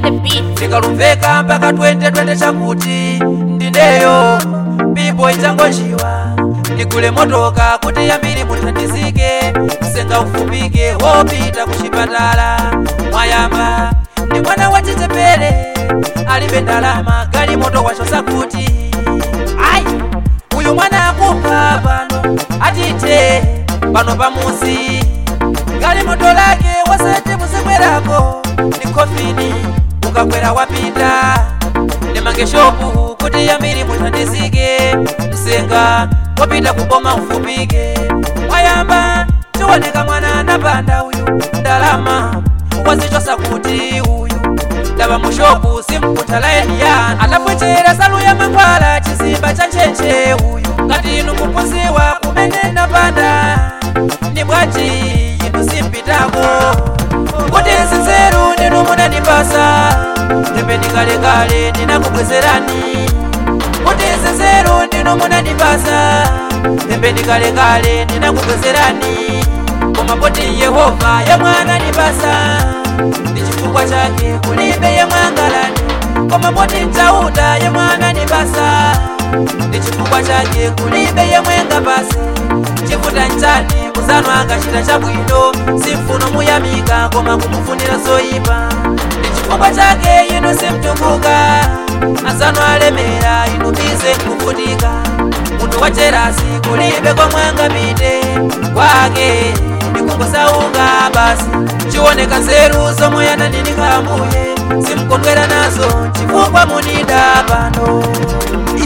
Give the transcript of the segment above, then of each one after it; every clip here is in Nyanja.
the beat. tikalumveka mpaka 2020 chakuti ndineyo pipo ichangonjiwa ndigule motoka kuti yambiri muthandizike msenga ufupike wopita kuchipatala mwayamba ndi mwana wa chichepere alibe ndalama gali moto wacho sakuti ayi uyu mwana akupha pano atite pano pamuzi gali moto lake wasati muzikwerako ni kofini ukakwera wapita nemange shopu kuti yambiri muthandizike msenga wapita kuboma ufupike mwayamba chiwoneka mwana anapanda uyu ndalama wazichosa kuti uyu ndaba mushopu simkuta laini yanu atapwechera salu ya mankhwala chizimba cha nchenche uyu ngati inu mukuziwa kumene napanda ni bwanji inu simpitako kuti nsinzeru ndinu munandipasa tembe ndikalekale ndinakubwezerani kuti nsinzeru ndinu munandipasa tembe ndikalekale ndinakubwezerani koma poti yehova yemwana ndipasa ndi chifukwa chake kulibe yemwangalani koma poti mchauta yemwana ndipasa ndi chifukwa chake kulibe yemwenga pasi chifuta nchani muzano angachita chabwino simfuno muyamika koma kumufunira zoyipa ndi chifukwa chake inu simtukuka azano alemera inu bize kufutika munthu wa jerasi kulibe komwanga pite kwake ndikungosauka basi chiwoneka nzeru zomwe yananinika ambuye simkondwera nazo chifukwa munida pano Ih.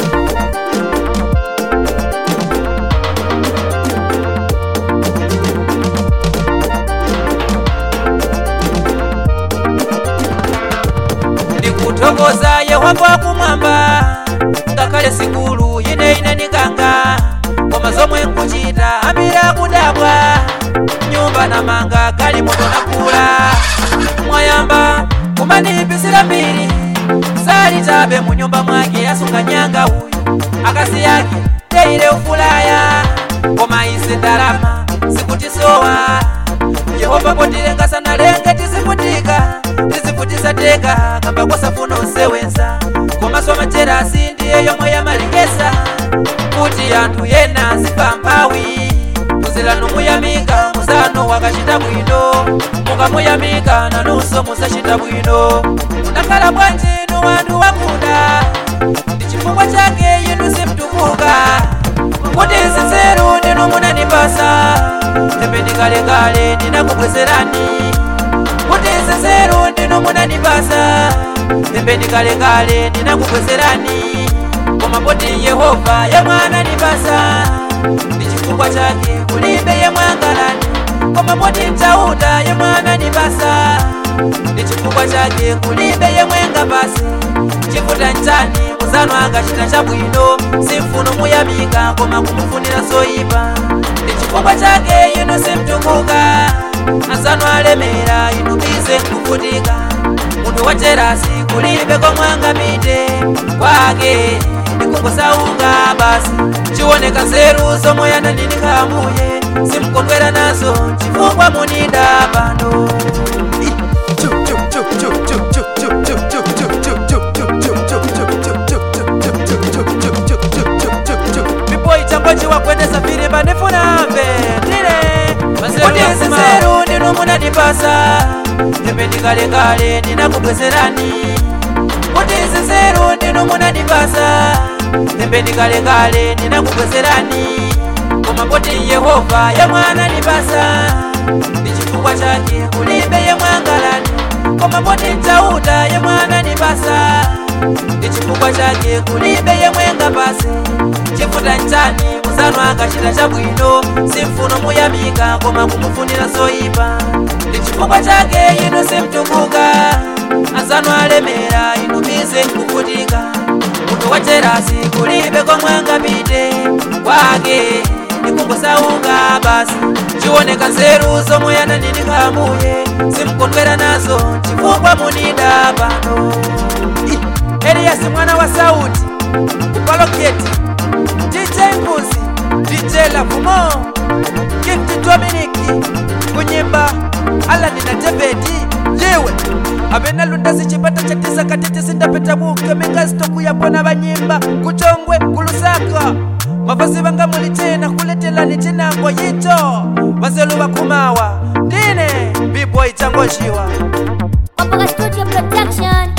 ndikuthokoza yehova kumwamba ngakhale sikulu ine ine nikanga koma zomwe nkuchita ambira kudabwa nyumba namanga gali moto nakula mwayamba kumandipisira mbiri sali chabe mu nyumba mwake asunga nyanga uyu akasi yake teile ufulaya koma ise ndalama sikutisowa yehova potilenga sanalenge tizivutika tizivutisa teka kamba kwasafuna usewenza komaso majerasi ndiye yomwe yamalengesa kuti anthu yena zipamphawi muzilano muyamika muzano wakachita bwino mukamuyamika nanunso muzachita bwino munakhala bwanji inu wanthu wakuda ndi chifukwa chake inu simtukuka kuti nsinzeru ndinu munandipasa tembe ndikalekale ndinakubwezerani kuti nsinzeru ndinu munandipasa tembe ndikalekale ndinakubwezerani koma poti yehova yemwana ndipasa ndi chifukwa chake kulibe yemwangalani koma poti mchauta yemwana ndipasa ndi chifukwa chake kulibe yemwenga pasi chifuta nchani muzano angachita chabwino simfuno muyamika koma kumufunira zoyipa ndi chifukwa chake inu simtukuka azano alemera inu bize nkuvutika munthu wa jerasi kulibe komwanga pite kwake ndikungosauka basi chiwoneka nzeru zomwe yananinika ambuye simkondwera nazo chifukwa munida pano pipo ichangochiwa kwendesa firimba ndifunamve ndile kuti nsinzeru ndinu munandipasa tembe ndikalekale ndinakubwezerani kuti nsinzeru ndinu munandipasa tembe ndikalekale ndinakubwezerani koma poti yehova yemwana ndipasa ndi chifukwa chake kulibe yemwangalani koma poti mchauta yemwana ndipasa ndi chifukwa chake kulibe yemwenga pasi chifuta nchani muzano angachita chabwino simfuno muyamika koma kumufunira zoyipa ndi chifukwa chake inu simtukuka azano alemera inu bize nkuvutika munthu wa jerasi kulibe komwanga pite kwake ndikungosauka basi chiwoneka nzeru zomwe yananinika ambuye simkondwera nazo chifukwa munida pano Ih. eliyasi mwana wa sauti kupaloketi dj mbuzi dj lavumo gift dominiki kunyimba alani na debedi ndiwe apena lundasi chipata cha tisa katiti sindapeta buke mingasitoku yapona banyimba kuchongwe kulusaka mavazi vanga muli tena kuletelani chinango yito vazelu vakumawa ndine biboy changojiwa Opera Studio Production.